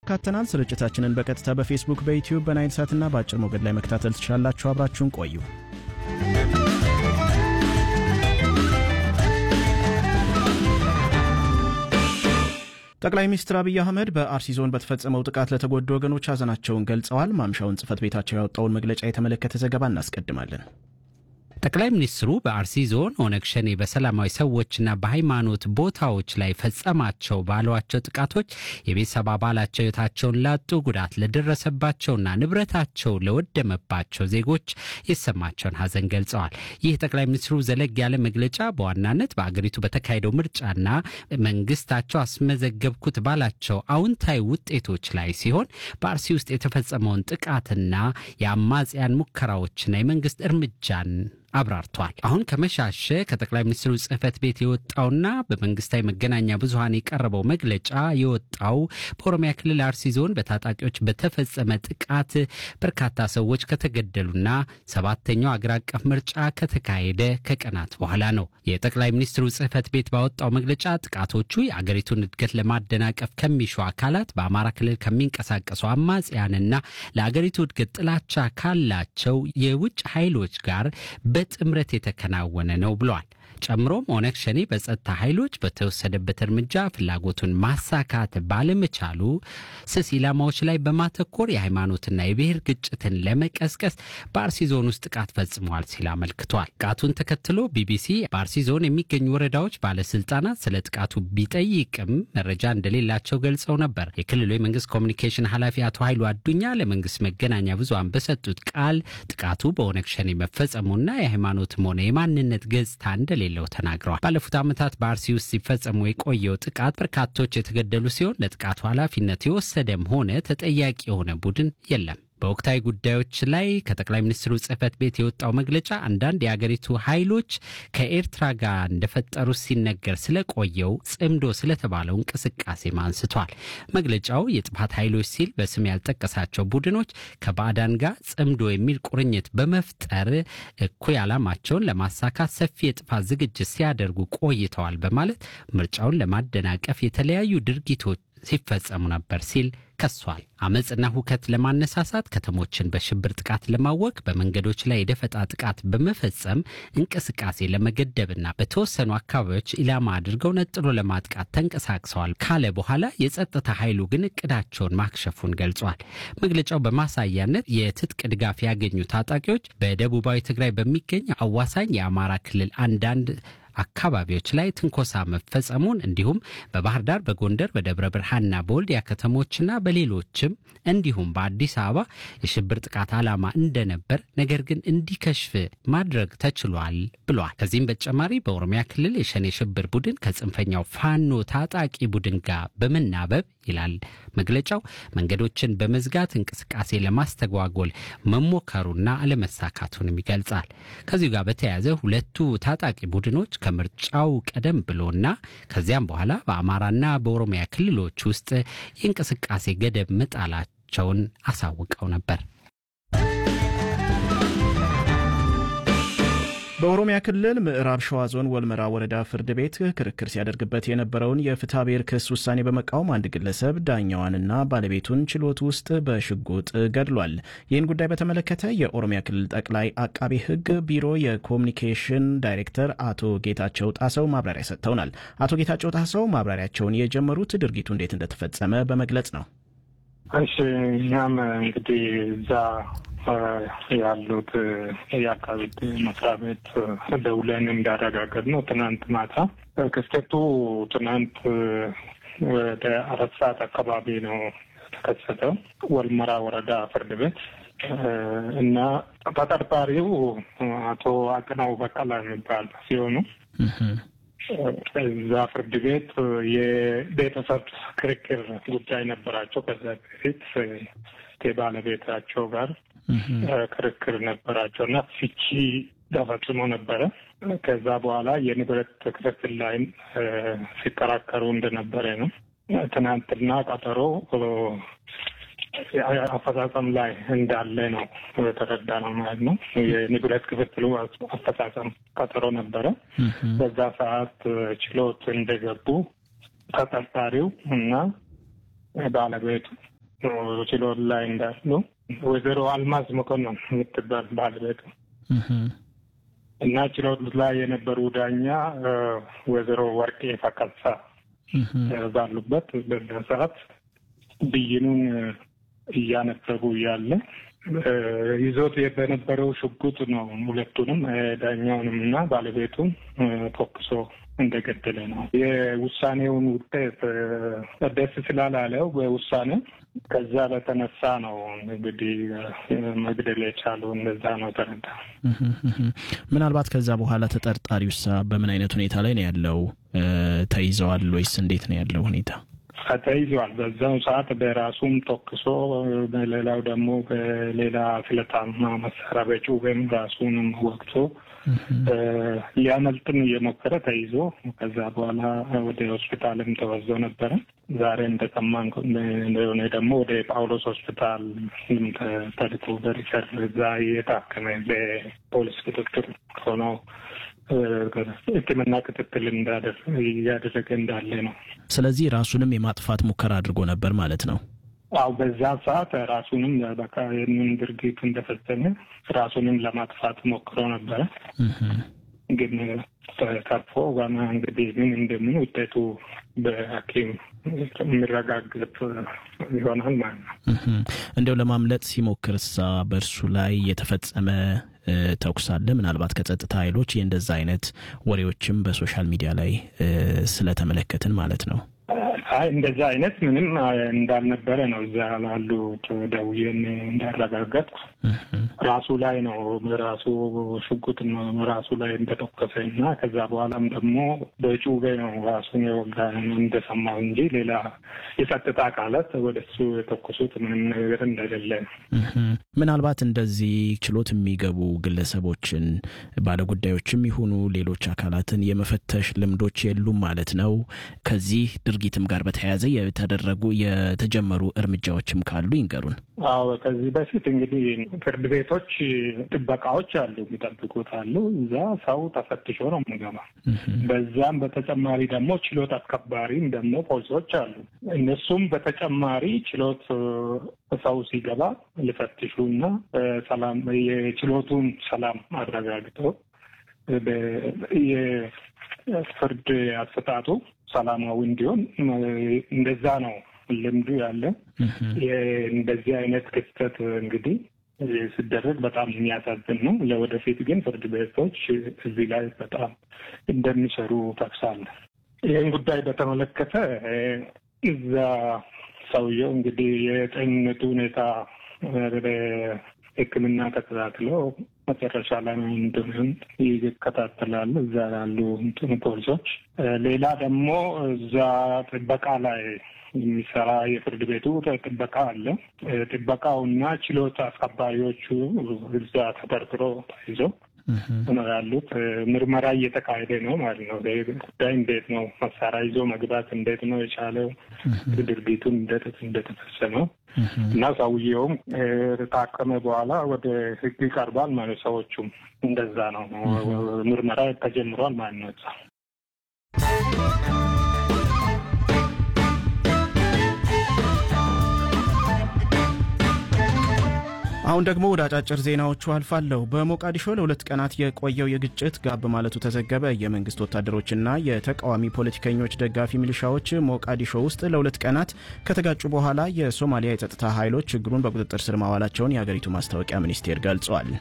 አካተናል። ስርጭታችንን በቀጥታ በፌስቡክ፣ በዩትዩብ፣ በናይል ሳትና በአጭር ሞገድ ላይ መከታተል ትችላላችሁ። አብራችሁን ቆዩ። ጠቅላይ ሚኒስትር አብይ አህመድ በአርሲ ዞን በተፈጸመው ጥቃት ለተጎዱ ወገኖች ሀዘናቸውን ገልጸዋል። ማምሻውን ጽህፈት ቤታቸው ያወጣውን መግለጫ የተመለከተ ዘገባ እናስቀድማለን። ጠቅላይ ሚኒስትሩ በአርሲ ዞን ኦነግ ሸኔ በሰላማዊ ሰዎችና በሃይማኖት ቦታዎች ላይ ፈጸማቸው ባሏቸው ጥቃቶች የቤተሰብ አባላቸው ሕይወታቸውን ላጡ፣ ጉዳት ለደረሰባቸውና ንብረታቸው ለወደመባቸው ዜጎች የተሰማቸውን ሀዘን ገልጸዋል። ይህ ጠቅላይ ሚኒስትሩ ዘለግ ያለ መግለጫ በዋናነት በአገሪቱ በተካሄደው ምርጫና መንግስታቸው አስመዘገብኩት ባላቸው አዎንታዊ ውጤቶች ላይ ሲሆን በአርሲ ውስጥ የተፈጸመውን ጥቃትና የአማጽያን ሙከራዎችና የመንግስት እርምጃን አብራርቷል። አሁን ከመሻሸ ከጠቅላይ ሚኒስትሩ ጽህፈት ቤት የወጣውና በመንግስታዊ መገናኛ ብዙኃን የቀረበው መግለጫ የወጣው በኦሮሚያ ክልል አርሲ ዞን በታጣቂዎች በተፈጸመ ጥቃት በርካታ ሰዎች ከተገደሉና ሰባተኛው አገር አቀፍ ምርጫ ከተካሄደ ከቀናት በኋላ ነው። የጠቅላይ ሚኒስትሩ ጽህፈት ቤት ባወጣው መግለጫ ጥቃቶቹ የአገሪቱን እድገት ለማደናቀፍ ከሚሹ አካላት፣ በአማራ ክልል ከሚንቀሳቀሱ አማጽያንና ለአገሪቱ እድገት ጥላቻ ካላቸው የውጭ ኃይሎች ጋር በጥምረት የተከናወነ ነው ብሏል። ጨምሮም ኦነግ ሸኔ በጸጥታ ኃይሎች በተወሰደበት እርምጃ ፍላጎቱን ማሳካት ባለመቻሉ ስስ ኢላማዎች ላይ በማተኮር የሃይማኖትና የብሔር ግጭትን ለመቀስቀስ በአርሲ ዞን ውስጥ ጥቃት ፈጽመዋል ሲል አመልክቷል። ጥቃቱን ተከትሎ ቢቢሲ በአርሲ ዞን የሚገኙ ወረዳዎች ባለስልጣናት ስለ ጥቃቱ ቢጠይቅም መረጃ እንደሌላቸው ገልጸው ነበር። የክልሉ የመንግስት ኮሚኒኬሽን ኃላፊ አቶ ኃይሉ አዱኛ ለመንግስት መገናኛ ብዙሃን በሰጡት ቃል ጥቃቱ በኦነግ ሸኔ መፈጸሙና የሃይማኖትም ሆነ የማንነት ገጽታ እንደሌለ ለው ተናግረዋል። ባለፉት ዓመታት በአርሲ ውስጥ ሲፈጸሙ የቆየው ጥቃት በርካቶች የተገደሉ ሲሆን ለጥቃቱ ኃላፊነት የወሰደም ሆነ ተጠያቂ የሆነ ቡድን የለም። በወቅታዊ ጉዳዮች ላይ ከጠቅላይ ሚኒስትሩ ጽህፈት ቤት የወጣው መግለጫ አንዳንድ የአገሪቱ ኃይሎች ከኤርትራ ጋር እንደፈጠሩ ሲነገር ስለቆየው ጽምዶ ስለተባለው እንቅስቃሴም አንስቷል። መግለጫው የጥፋት ኃይሎች ሲል በስም ያልጠቀሳቸው ቡድኖች ከባዕዳን ጋር ጽምዶ የሚል ቁርኝት በመፍጠር እኩይ ዓላማቸውን ለማሳካት ሰፊ የጥፋት ዝግጅት ሲያደርጉ ቆይተዋል በማለት ምርጫውን ለማደናቀፍ የተለያዩ ድርጊቶች ሲፈጸሙ ነበር ሲል ከሷል። አመፅና ሁከት ለማነሳሳት፣ ከተሞችን በሽብር ጥቃት ለማወክ፣ በመንገዶች ላይ የደፈጣ ጥቃት በመፈጸም እንቅስቃሴ ለመገደብና በተወሰኑ አካባቢዎች ኢላማ አድርገው ነጥሎ ለማጥቃት ተንቀሳቅሰዋል ካለ በኋላ የጸጥታ ኃይሉ ግን እቅዳቸውን ማክሸፉን ገልጿል። መግለጫው በማሳያነት የትጥቅ ድጋፍ ያገኙ ታጣቂዎች በደቡባዊ ትግራይ በሚገኝ አዋሳኝ የአማራ ክልል አንዳንድ አካባቢዎች ላይ ትንኮሳ መፈጸሙን እንዲሁም በባህር ዳር፣ በጎንደር፣ በደብረ ብርሃንና በወልዲያ ከተሞችና በሌሎችም እንዲሁም በአዲስ አበባ የሽብር ጥቃት ዓላማ እንደነበር ነገር ግን እንዲከሽፍ ማድረግ ተችሏል ብሏል። ከዚህም በተጨማሪ በኦሮሚያ ክልል የሸኔ ሽብር ቡድን ከጽንፈኛው ፋኖ ታጣቂ ቡድን ጋር በመናበብ ይላል መግለጫው መንገዶችን በመዝጋት እንቅስቃሴ ለማስተጓጎል መሞከሩና አለመሳካቱንም ይገልጻል። ከዚሁ ጋር በተያያዘ ሁለቱ ታጣቂ ቡድኖች ከምርጫው ቀደም ብሎና ከዚያም በኋላ በአማራና በኦሮሚያ ክልሎች ውስጥ የእንቅስቃሴ ገደብ መጣላቸውን አሳውቀው ነበር። በኦሮሚያ ክልል ምዕራብ ሸዋ ዞን ወልመራ ወረዳ ፍርድ ቤት ክርክር ሲያደርግበት የነበረውን የፍትሐ ብሔር ክስ ውሳኔ በመቃወም አንድ ግለሰብ ዳኛዋንና ባለቤቱን ችሎት ውስጥ በሽጉጥ ገድሏል። ይህን ጉዳይ በተመለከተ የኦሮሚያ ክልል ጠቅላይ አቃቤ ሕግ ቢሮ የኮሚኒኬሽን ዳይሬክተር አቶ ጌታቸው ጣሰው ማብራሪያ ሰጥተውናል። አቶ ጌታቸው ጣሰው ማብራሪያቸውን የጀመሩት ድርጊቱ እንዴት እንደተፈጸመ በመግለጽ ነው። እሺ እኛም እንግዲህ እዛ ያሉት የአቃቤ ሕግ መስሪያ ቤት ደውለን እንዳረጋገጥ ነው ትናንት ማታ ክስተቱ ትናንት ወደ አራት ሰዓት አካባቢ ነው የተከሰተው ወልመራ ወረዳ ፍርድ ቤት እና ተጠርጣሪው አቶ አቅናው በቀላ የሚባል ሲሆኑ እዛ ፍርድ ቤት የቤተሰብ ክርክር ጉዳይ ነበራቸው። ከዛ በፊት ከባለቤታቸው ጋር ክርክር ነበራቸው እና ፍቺ ተፈጽሞ ነበረ። ከዛ በኋላ የንብረት ክፍፍል ላይም ሲከራከሩ እንደነበረ ነው። ትናንትና ቀጠሮ አፈጻጸም ላይ እንዳለ ነው የተረዳ ነው ማለት ነው። የንብረት ክፍፍሉ አፈጻጸም ቀጠሮ ነበረ። በዛ ሰዓት ችሎት እንደገቡ ተጠርጣሪው እና ባለቤቱ ችሎት ላይ እንዳሉ ወይዘሮ አልማዝ መኮንን የምትባል ባለቤት እና ችሎት ላይ የነበሩ ዳኛ ወይዘሮ ወርቄ ፈቀሳ ባሉበት በዛ ሰዓት ብይኑን እያነበቡ እያለ ይዞት በነበረው ሽጉጥ ነው ሁለቱንም ዳኛውንም እና ባለቤቱን ተኩሶ እንደገደለ ነው። የውሳኔውን ውጤት ደስ ስላላለው በውሳኔ ከዛ በተነሳ ነው እንግዲህ መግደል የቻለው እንደዛ ነው ተረዳ። ምናልባት ከዛ በኋላ ተጠርጣሪውሳ በምን አይነት ሁኔታ ላይ ነው ያለው? ተይዘዋል ወይስ እንዴት ነው ያለው ሁኔታ? ተይዟል። በዛው ሰዓት በራሱም ተኩሶ በሌላው ደግሞ በሌላ ስለታማ መሳሪያ በጩቤም ራሱንም ወቅቶ ሊያመልጥም እየሞከረ ተይዞ ከዛ በኋላ ወደ ሆስፒታልም ተወዞ ነበረ። ዛሬ እንደሰማን እንደሆነ ደግሞ ወደ ጳውሎስ ሆስፒታል ተልኮ በሪፈር እዛ እየታከመ በፖሊስ ክትትል ሆኖ ሕክምና ክትትል እያደረገ እንዳለ ነው። ስለዚህ ራሱንም የማጥፋት ሙከራ አድርጎ ነበር ማለት ነው። አው በዛ ሰዓት ራሱንም በቃ ይህንን ድርጊት እንደፈጸመ ራሱንም ለማጥፋት ሞክሮ ነበረ። ግን ተርፎ ዋና እንግዲህ ምን እንደምን ውጤቱ በሐኪም የሚረጋገጥ ይሆናል ማለት ነው። እንዲያው ለማምለጥ ሲሞክር እሳ በእርሱ ላይ የተፈጸመ ተኩስ አለ። ምናልባት ከጸጥታ ኃይሎች የእንደዛ አይነት ወሬዎችም በሶሻል ሚዲያ ላይ ስለተመለከትን ማለት ነው። አይ እንደዛ አይነት ምንም እንዳልነበረ ነው እዛ ላሉ ደውዬን እንዳረጋገጥኩ ራሱ ላይ ነው ራሱ ሽጉጥ ራሱ ላይ እንደተኮሰ እና ከዛ በኋላም ደግሞ በጩቤ ነው ራሱን የወጋ እንደሰማው እንጂ ሌላ የጸጥታ አካላት ወደ እሱ የተኮሱት ምንም ነገር እንደሌለ ነው። ምናልባት እንደዚህ ችሎት የሚገቡ ግለሰቦችን ባለጉዳዮችም ይሁኑ ሌሎች አካላትን የመፈተሽ ልምዶች የሉም ማለት ነው። ከዚህ ድርጊትም ጋር በተያያዘ የተደረጉ የተጀመሩ እርምጃዎችም ካሉ ይንገሩን። አዎ ከዚህ በፊት እንግዲህ ፍርድ ቤቶች ጥበቃዎች አሉ፣ የሚጠብቁት አሉ። እዛ ሰው ተፈትሾ ነው የሚገባ። በዛም በተጨማሪ ደግሞ ችሎት አስከባሪም ደግሞ ፖሊሶች አሉ። እነሱም በተጨማሪ ችሎት ሰው ሲገባ ሊፈትሹ እና ሰላም የችሎቱን ሰላም አረጋግጠው የፍርድ አሰጣጡ ሰላማዊ እንዲሆን እንደዛ ነው ልምዱ ያለ። እንደዚህ አይነት ክስተት እንግዲህ ሲደረግ በጣም የሚያሳዝን ነው። ለወደፊት ግን ፍርድ ቤቶች እዚህ ላይ በጣም እንደሚሰሩ ጠቅሳለሁ። ይህን ጉዳይ በተመለከተ እዛ ሰውየው እንግዲህ የጤንነቱ ሁኔታ ሕክምና ተከታትለው መጨረሻ ላይ እንደምን ይከታተላሉ እዛ ያሉ እንትን ፖሊሶች። ሌላ ደግሞ እዛ ጥበቃ ላይ የሚሰራ የፍርድ ቤቱ ጥበቃ አለ። ጥበቃውና ችሎት አስከባሪዎቹ እዛ ተጠርጥሮ ተይዘው ነው ያሉት። ምርመራ እየተካሄደ ነው ማለት ነው። ጉዳይ እንዴት ነው መሳሪያ ይዞ መግባት እንዴት ነው የቻለው ድርጊቱን እንዴት እንደተፈጸመው እና ሰውየውም ታከመ በኋላ ወደ ሕግ ይቀርባል ማለት ሰዎቹም እንደዛ ነው። ምርመራ ተጀምሯል ማለት ነው። አሁን ደግሞ ወደ አጫጭር ዜናዎቹ አልፋለሁ። በሞቃዲሾ ለሁለት ቀናት የቆየው የግጭት ጋብ ማለቱ ተዘገበ። የመንግስት ወታደሮችና የተቃዋሚ ፖለቲከኞች ደጋፊ ሚሊሻዎች ሞቃዲሾ ውስጥ ለሁለት ቀናት ከተጋጩ በኋላ የሶማሊያ የጸጥታ ኃይሎች ችግሩን በቁጥጥር ስር ማዋላቸውን የአገሪቱ ማስታወቂያ ሚኒስቴር ገልጿል።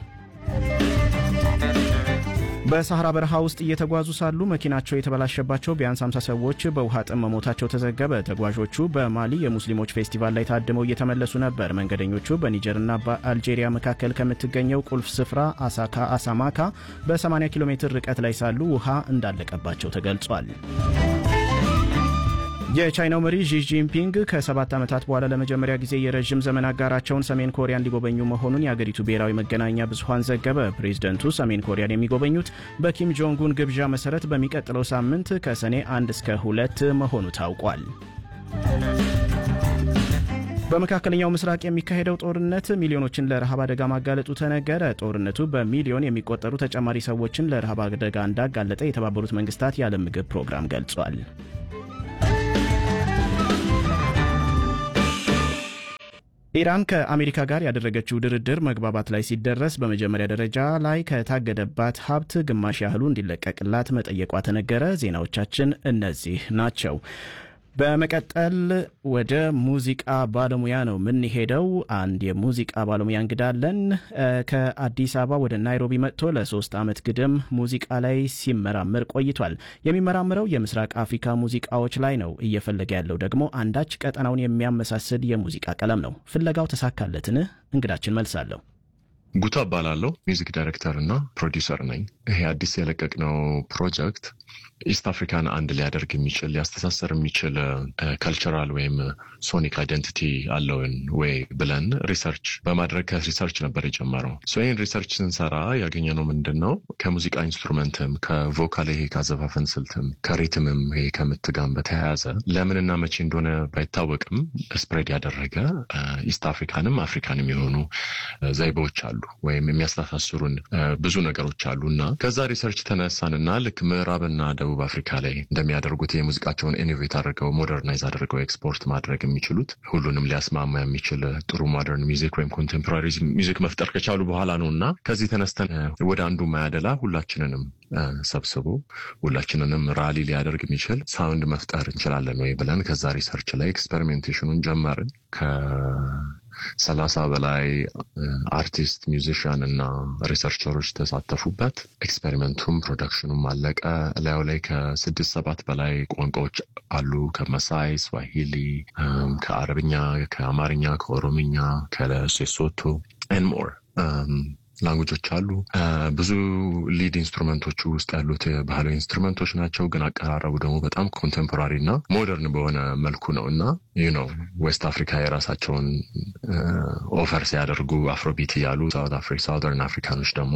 በሳህራ በረሃ ውስጥ እየተጓዙ ሳሉ መኪናቸው የተበላሸባቸው ቢያንስ 50 ሰዎች በውሃ ጥም መሞታቸው ተዘገበ። ተጓዦቹ በማሊ የሙስሊሞች ፌስቲቫል ላይ ታድመው እየተመለሱ ነበር። መንገደኞቹ በኒጀርና በአልጄሪያ መካከል ከምትገኘው ቁልፍ ስፍራ አሳካ አሳማካ በ80 ኪሎ ሜትር ርቀት ላይ ሳሉ ውሃ እንዳለቀባቸው ተገልጿል። የቻይናው መሪ ዢ ጂንፒንግ ከሰባት ዓመታት በኋላ ለመጀመሪያ ጊዜ የረዥም ዘመን አጋራቸውን ሰሜን ኮሪያን ሊጎበኙ መሆኑን የአገሪቱ ብሔራዊ መገናኛ ብዙኃን ዘገበ። ፕሬዝደንቱ ሰሜን ኮሪያን የሚጎበኙት በኪም ጆንጉን ግብዣ መሠረት በሚቀጥለው ሳምንት ከሰኔ አንድ እስከ ሁለት መሆኑ ታውቋል። በመካከለኛው ምስራቅ የሚካሄደው ጦርነት ሚሊዮኖችን ለረሃብ አደጋ ማጋለጡ ተነገረ። ጦርነቱ በሚሊዮን የሚቆጠሩ ተጨማሪ ሰዎችን ለረሃብ አደጋ እንዳጋለጠ የተባበሩት መንግስታት የዓለም ምግብ ፕሮግራም ገልጿል። ኢራን ከአሜሪካ ጋር ያደረገችው ድርድር መግባባት ላይ ሲደረስ በመጀመሪያ ደረጃ ላይ ከታገደባት ሀብት ግማሽ ያህሉ እንዲለቀቅላት መጠየቋ ተነገረ። ዜናዎቻችን እነዚህ ናቸው። በመቀጠል ወደ ሙዚቃ ባለሙያ ነው የምንሄደው። አንድ የሙዚቃ ባለሙያ እንግዳለን። ከአዲስ አበባ ወደ ናይሮቢ መጥቶ ለሶስት ዓመት ግድም ሙዚቃ ላይ ሲመራመር ቆይቷል። የሚመራምረው የምስራቅ አፍሪካ ሙዚቃዎች ላይ ነው። እየፈለገ ያለው ደግሞ አንዳች ቀጠናውን የሚያመሳስል የሙዚቃ ቀለም ነው። ፍለጋው ተሳካለትን? እንግዳችን መልሳለሁ። ጉታ እባላለሁ። ሚውዚክ ዳይሬክተር እና ፕሮዲውሰር ነኝ። ይሄ አዲስ የለቀቅነው ፕሮጀክት ኢስት አፍሪካን አንድ ሊያደርግ የሚችል ሊያስተሳሰር የሚችል ካልቸራል ወይም ሶኒክ አይደንቲቲ አለውን ወይ ብለን ሪሰርች በማድረግ ከሪሰርች ነበር የጀመረው። ይህን ሪሰርች ስንሰራ ያገኘነው ምንድን ነው? ከሙዚቃ ኢንስትሩመንትም ከቮካል ይሄ ከአዘፋፈን ስልትም ከሪትምም ይሄ ከምትጋም በተያያዘ ለምንና መቼ እንደሆነ ባይታወቅም ስፕሬድ ያደረገ ኢስት አፍሪካንም አፍሪካንም የሆኑ ዘይቤዎች አሉ ወይም የሚያስተሳስሩን ብዙ ነገሮች አሉ እና ከዛ ሪሰርች ተነሳንና ልክ ምዕራብና ደቡብ አፍሪካ ላይ እንደሚያደርጉት የሙዚቃቸውን ኢኖቬት አድርገው ሞደርናይዝ አድርገው ኤክስፖርት ማድረግ የሚችሉት ሁሉንም ሊያስማማ የሚችል ጥሩ ሞደርን ሚዚክ ወይም ኮንቴምፖራሪ ሚዚክ መፍጠር ከቻሉ በኋላ ነው እና ከዚህ ተነስተን ወደ አንዱ ማያደላ ሁላችንንም ሰብስቦ ሁላችንንም ራሊ ሊያደርግ የሚችል ሳውንድ መፍጠር እንችላለን ወይ ብለን ከዛ ሪሰርች ላይ ኤክስፐሪሜንቴሽኑን ጀመርን። ሰላሳ በላይ አርቲስት ሚውዚሽያን እና ሪሰርቸሮች ተሳተፉበት። ኤክስፔሪመንቱም ፕሮዳክሽኑም አለቀ። ላዩ ላይ ከስድስት ሰባት በላይ ቋንቋዎች አሉ። ከመሳይ፣ ስዋሂሊ፣ ከአረብኛ፣ ከአማርኛ፣ ከኦሮምኛ፣ ከሌሶቶ ኤን ሞር ላንጉጆች አሉ። ብዙ ሊድ ኢንስትሩመንቶቹ ውስጥ ያሉት ባህላዊ ኢንስትሩመንቶች ናቸው፣ ግን አቀራረቡ ደግሞ በጣም ኮንቴምፖራሪ እና ሞደርን በሆነ መልኩ ነው እና ይህ ነው ዌስት አፍሪካ የራሳቸውን ኦፈር ሲያደርጉ አፍሮቢት እያሉ ሳውዘርን አፍሪካኖች ደግሞ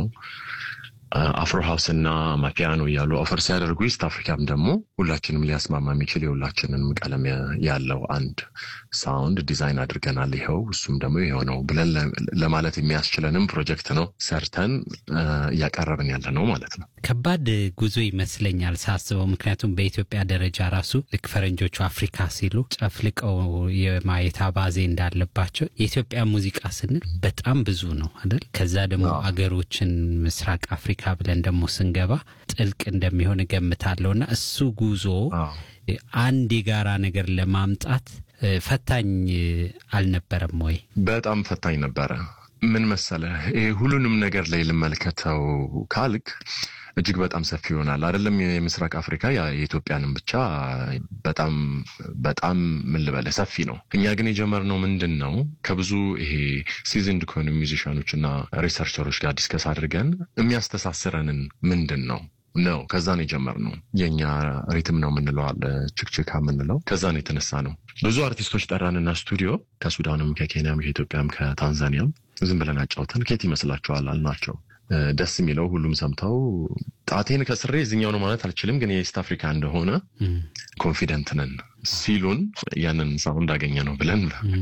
አፍሮ ሀውስ እና ማፒያኖ እያሉ ኦፈር ሲያደርጉ ኢስት አፍሪካም ደግሞ ሁላችንም ሊያስማማ የሚችል የሁላችንንም ቀለም ያለው አንድ ሳውንድ ዲዛይን አድርገናል። ይኸው እሱም ደግሞ ይኸው ነው ብለን ለማለት የሚያስችለንም ፕሮጀክት ነው ሰርተን እያቀረብን ያለ ነው ማለት ነው። ከባድ ጉዞ ይመስለኛል ሳስበው። ምክንያቱም በኢትዮጵያ ደረጃ ራሱ ልክ ፈረንጆቹ አፍሪካ ሲሉ ጨፍልቀው የማየት አባዜ እንዳለባቸው የኢትዮጵያ ሙዚቃ ስንል በጣም ብዙ ነው አይደል? ከዛ ደግሞ አገሮችን ምስራቅ አፍሪካ ብለን ደግሞ ስንገባ ጥልቅ እንደሚሆን እገምታለሁ እና እሱ ጉዞ አንድ የጋራ ነገር ለማምጣት ፈታኝ አልነበረም ወይ? በጣም ፈታኝ ነበረ። ምን መሰለህ፣ ሁሉንም ነገር ላይ ልመልከተው ካልክ እጅግ በጣም ሰፊ ይሆናል። አይደለም የምስራቅ አፍሪካ የኢትዮጵያንም ብቻ በጣም በጣም ምን ልበልህ ሰፊ ነው። እኛ ግን የጀመርነው ምንድን ነው ከብዙ ይሄ ሲዝንድ ከሆኑ ሚውዚሽያኖች እና ሪሰርቸሮች ጋር ዲስከስ አድርገን የሚያስተሳስረንን ምንድን ነው ነው ከዛ ነው የጀመርነው። የእኛ ሪትም ነው የምንለው አለ ችክችካ የምንለው ከዛ ነው የተነሳ ነው። ብዙ አርቲስቶች ጠራንና ስቱዲዮ ከሱዳንም፣ ከኬንያም፣ ከኢትዮጵያም፣ ከታንዛኒያም ዝም ብለን አጫውተን ኬት ይመስላችኋል አልናቸው። ደስ የሚለው ሁሉም ሰምተው ጣቴን ከስሬ እዚኛው ነው ማለት አልችልም፣ ግን የኢስት አፍሪካ እንደሆነ ኮንፊደንት ነን ሲሉን ያንን ሳውንድ እንዳገኘ ነው ብለን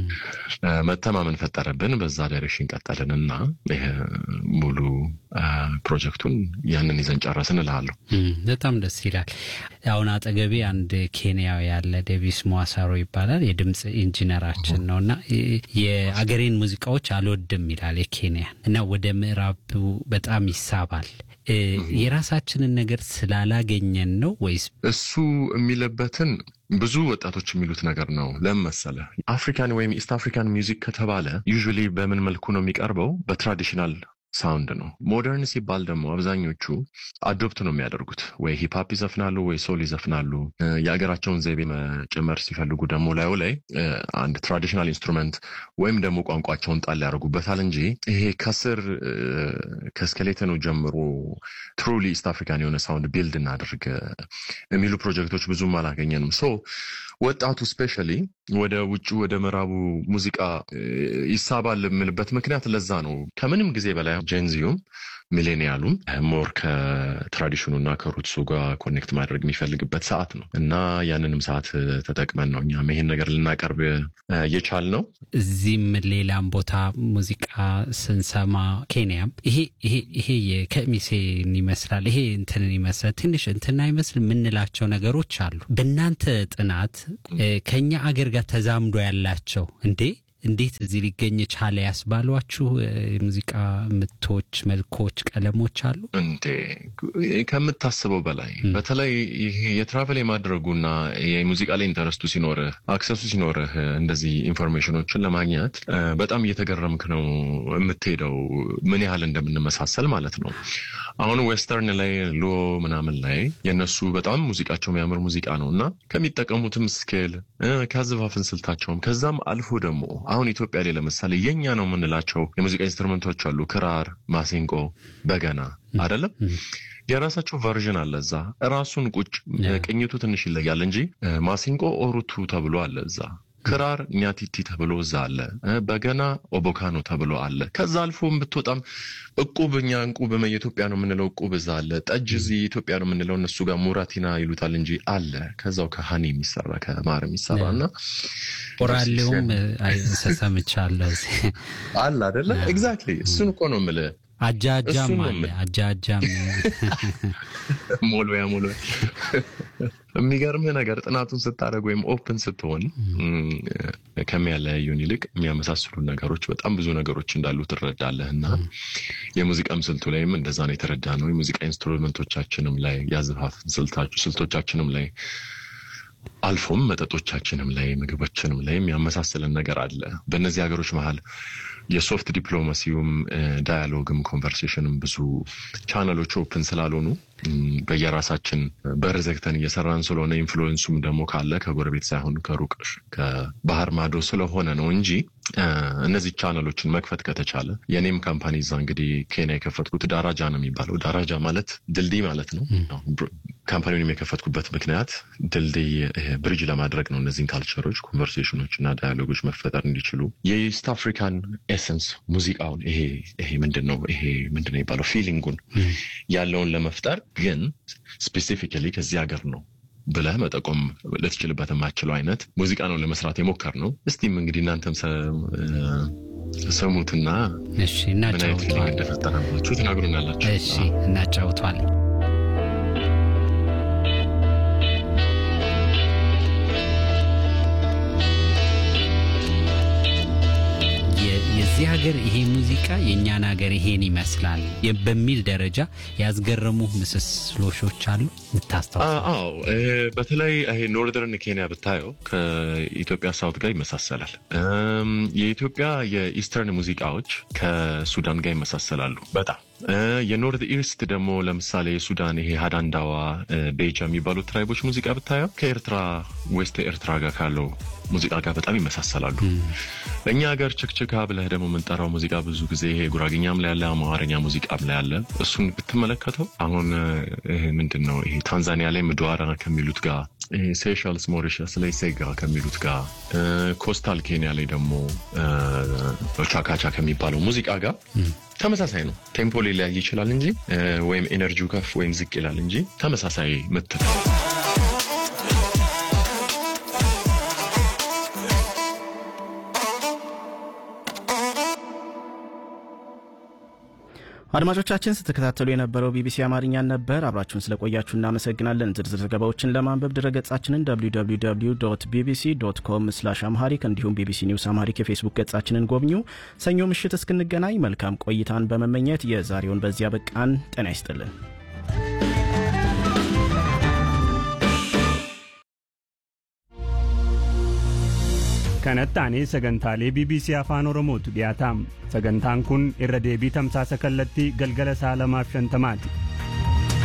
መተማመን ፈጠረብን። በዛ ዳይሬክሽን ቀጠልን እና ይሄ ሙሉ ፕሮጀክቱን ያንን ይዘን ጨረስን እልሃለሁ። በጣም ደስ ይላል። አሁን አጠገቤ አንድ ኬንያዊ ያለ ዴቪስ ሟሳሮ ይባላል። የድምፅ ኢንጂነራችን ነው እና የአገሬን ሙዚቃዎች አልወድም ይላል የኬንያን እና ወደ ምዕራቡ በጣም ይሳባል። የራሳችንን ነገር ስላላገኘን ነው ወይስ እሱ የሚለበትን ብዙ ወጣቶች የሚሉት ነገር ነው። ለምን መሰለህ? አፍሪካን ወይም ኢስት አፍሪካን ሚውዚክ ከተባለ ዩዥዋሊ በምን መልኩ ነው የሚቀርበው? በትራዲሽናል ሳውንድ ነው። ሞደርን ሲባል ደግሞ አብዛኞቹ አዶፕት ነው የሚያደርጉት። ወይ ሂፕሀፕ ይዘፍናሉ፣ ወይ ሶል ይዘፍናሉ። የሀገራቸውን ዘይቤ መጨመር ሲፈልጉ ደግሞ ላዩ ላይ አንድ ትራዲሽናል ኢንስትሩመንት ወይም ደግሞ ቋንቋቸውን ጣል ያደርጉበታል እንጂ ይሄ ከስር ከስኬሌተኑ ጀምሮ ትሩሊ ኢስት አፍሪካን የሆነ ሳውንድ ቢልድ እናደርግ የሚሉ ፕሮጀክቶች ብዙም አላገኘንም። ሶ ወጣቱ ስፔሻሊ ወደ ውጭ ወደ ምዕራቡ ሙዚቃ ይሳባል የምልበት ምክንያት ለዛ ነው። ከምንም ጊዜ በላይ ጄንዚዩም ሚሌኒያሉም ሞር ከትራዲሽኑና ከሩትሱ ጋር ኮኔክት ማድረግ የሚፈልግበት ሰዓት ነው እና ያንንም ሰዓት ተጠቅመን ነው እኛም ይሄን ነገር ልናቀርብ የቻል ነው። እዚህም ሌላም ቦታ ሙዚቃ ስንሰማ ኬንያም ይሄ ይሄ ይሄ የከሚሴን ይመስላል ይሄ እንትንን ይመስላል ትንሽ እንትና ይመስል የምንላቸው ነገሮች አሉ። በእናንተ ጥናት ከኛ አገር ጋር ተዛምዶ ያላቸው እንዴ እንዴት እዚህ ሊገኝ ቻለ ያስባሏችሁ የሙዚቃ ምቶች፣ መልኮች፣ ቀለሞች አሉ እንዴ ከምታስበው በላይ በተለይ ይሄ የትራቨል የማድረጉና የሙዚቃ ላይ ኢንተረስቱ ሲኖርህ አክሰሱ ሲኖርህ እንደዚህ ኢንፎርሜሽኖችን ለማግኘት በጣም እየተገረምክ ነው የምትሄደው ምን ያህል እንደምንመሳሰል ማለት ነው። አሁን ዌስተርን ላይ ሎ ምናምን ላይ የእነሱ በጣም ሙዚቃቸው የሚያምር ሙዚቃ ነው እና ከሚጠቀሙትም ስኬል ከአዘፋፍን ስልታቸውም ከዛም አልፎ ደግሞ አሁን ኢትዮጵያ ላይ ለምሳሌ የኛ ነው የምንላቸው የሙዚቃ ኢንስትሩመንቶች አሉ። ክራር፣ ማሲንቆ፣ በገና አይደለም የራሳቸው ቨርዥን አለ እዛ ራሱን ቁጭ ቅኝቱ ትንሽ ይለያል እንጂ ማሲንቆ ኦሩቱ ተብሎ አለ እዛ ክራር ኛቲቲ ተብሎ እዛ አለ። በገና ኦቦካኖ ተብሎ አለ። ከዛ አልፎ ብትወጣም እቁብ እኛ እንቁብ የኢትዮጵያ ነው የምንለው እቁብ እዛ አለ። ጠጅ እዚህ ኢትዮጵያ ነው የምንለው እነሱ ጋር ሙራቲና ይሉታል እንጂ አለ። ከዛው ከሀኒ የሚሰራ ከማር የሚሰራ እና ኦራሌውም ሰሰምቻለሁ አለ አደለ? ኤግዛክትሊ እሱን እኮ ነው የምልህ። አጃጃም አለ አጃጃም ሞሎያ ሞሎያ የሚገርምህ ነገር ጥናቱን ስታደርግ ወይም ኦፕን ስትሆን ከሚያለያዩን ይልቅ የሚያመሳስሉ ነገሮች በጣም ብዙ ነገሮች እንዳሉ ትረዳለህ። እና የሙዚቃም ስልቱ ላይም እንደዛ ነው የተረዳ ነው። የሙዚቃ ኢንስትሩመንቶቻችንም ላይ ያዘፋፍ ስልቶቻችንም ላይ አልፎም መጠጦቻችንም ላይ ምግቦችንም ላይ የሚያመሳስልን ነገር አለ። በእነዚህ ሀገሮች መሀል የሶፍት ዲፕሎማሲውም ዳያሎግም ኮንቨርሴሽንም ብዙ ቻነሎች ኦፕን ስላልሆኑ በየራሳችን በር ዘግተን እየሰራን ስለሆነ ኢንፍሉዌንሱም ደግሞ ካለ ከጎረቤት ሳይሆን ከሩቅ ከባህር ማዶ ስለሆነ ነው እንጂ እነዚህ ቻነሎችን መክፈት ከተቻለ የኔም ካምፓኒ እዛ እንግዲህ ኬንያ የከፈትኩት ዳራጃ ነው የሚባለው። ዳራጃ ማለት ድልድይ ማለት ነው። ካምፓኒውን የከፈትኩበት ምክንያት ድልድይ ብሪጅ ለማድረግ ነው። እነዚህን ካልቸሮች፣ ኮንቨርሴሽኖች እና ዳያሎጎች መፈጠር እንዲችሉ የኢስት አፍሪካን ኤሰንስ ሙዚቃውን ይሄ ይሄ ምንድን ነው ይሄ ምንድን ነው የሚባለው ፊሊንጉን ያለውን ለመፍጠር ግን ስፔሲፊካሊ ከዚህ ሀገር ነው ብለህ መጠቆም ልትችልበት የማችለው አይነት ሙዚቃ ነው ለመስራት የሞከር ነው። እስቲም እንግዲህ እናንተም ሰሙትና ምን አይነት ፊሊንግ እንደፈጠረባችሁ ትናግሩናላችሁ። እሺ እናጫውቷለን። የዚህ ሀገር ይሄ ሙዚቃ የእኛን ሀገር ይሄን ይመስላል በሚል ደረጃ ያስገረሙ ምስስሎሾች አሉ ምታስታውሱ? አዎ፣ በተለይ ይሄ ኖርዘርን ኬንያ ብታየው ከኢትዮጵያ ሳውት ጋር ይመሳሰላል። የኢትዮጵያ የኢስተርን ሙዚቃዎች ከሱዳን ጋር ይመሳሰላሉ በጣም የኖርት ኢስት ደግሞ ለምሳሌ የሱዳን ይሄ ሀዳንዳዋ ቤጃ የሚባሉት ትራይቦች ሙዚቃ ብታየው ከኤርትራ ዌስት ኤርትራ ጋር ካለው ሙዚቃ ጋር በጣም ይመሳሰላሉ። እኛ ሀገር ችክችካ ብለህ ደግሞ የምንጠራው ሙዚቃ ብዙ ጊዜ ይሄ ጉራግኛም ላይ ያለ አማርኛ ሙዚቃም ላይ ያለ እሱን ብትመለከተው አሁን ምንድን ነው ይሄ ታንዛኒያ ላይ ምድዋራ ከሚሉት ጋር ሴሻልስ ሞሪሸስ ላይ ሴጋ ከሚሉት ጋር ኮስታል ኬንያ ላይ ደግሞ ቻካቻ ከሚባለው ሙዚቃ ጋር ተመሳሳይ ነው። ቴምፖ ሊለያይ ይችላል እንጂ ወይም ኤነርጂው ከፍ ወይም ዝቅ ይላል እንጂ ተመሳሳይ ምት ነው። አድማጮቻችን ስትከታተሉ የነበረው ቢቢሲ አማርኛን ነበር። አብራችሁን ስለቆያችሁ እናመሰግናለን። ዝርዝር ዘገባዎችን ለማንበብ ድረገጻችንን www ቢቢሲ ዶት ኮም ስላሽ አምሃሪክ እንዲሁም ቢቢሲ ኒውስ አምሃሪክ የፌስቡክ ገጻችንን ጎብኙ። ሰኞ ምሽት እስክንገናኝ መልካም ቆይታን በመመኘት የዛሬውን በዚያ በቃን። ጤና ይስጥልን። kanatti sagantaalee bbc afaan oromootu dhiyaataam sagantaan kun irra deebii tamsaasa kallattii galgala saa lamaaf shantamaati